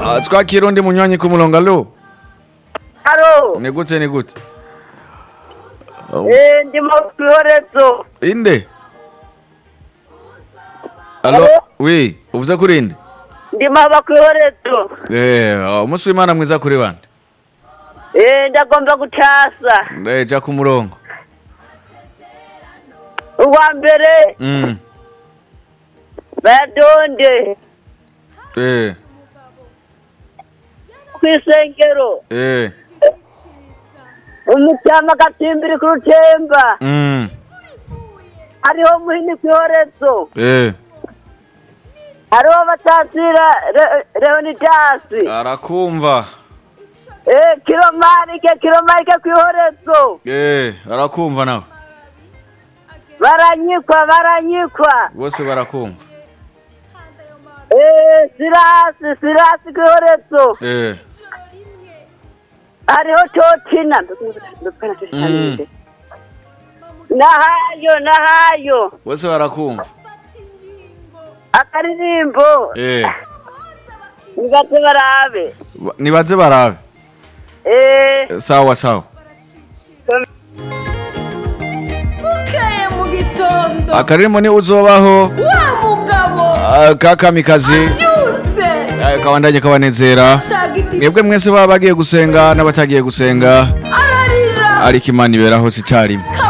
Ah, twakira undi munywanyi ku murongo alo Haro, ni gute ni gute Oh, eh, ndi mu kwihorezo. inde alo Alo? wi uvuze kuri inde Ndi maba kwihorezo. eh ah, umunsi w'imana mwiza kuri bande Eh, ndagomba gutasa. Eh, ja ku murongo Uwa mbere, mm badonde. eh Kwisengero. eh Umucyama gatimbiri ku rutemba. mm Hariho muhini kwihorezo. eh Hariho batasira Re- Leonidasi. arakumva Eh, kilomarike, kilomarike kwihorezo. eh arakumva nawe Baranyikwa, baranyikwa. bose barakumva Eh, sirasi, sirasi kwihorezo. eh hariho totina Mm. nahayo nahayo bose barakumva akaririmbo eh nibaze barabe Ba- nibaze barabe Eh, sawa sawa bukeye mu gitondo akaririmbo ni uzobaho wa mugabo ah, ka kamikazi abyutse eh, kabandanye kabanezera shaka iti mwebwe mwese baba bagiye gusenga n'abatagiye gusenga ararira ariko imana iberaho si icarimwe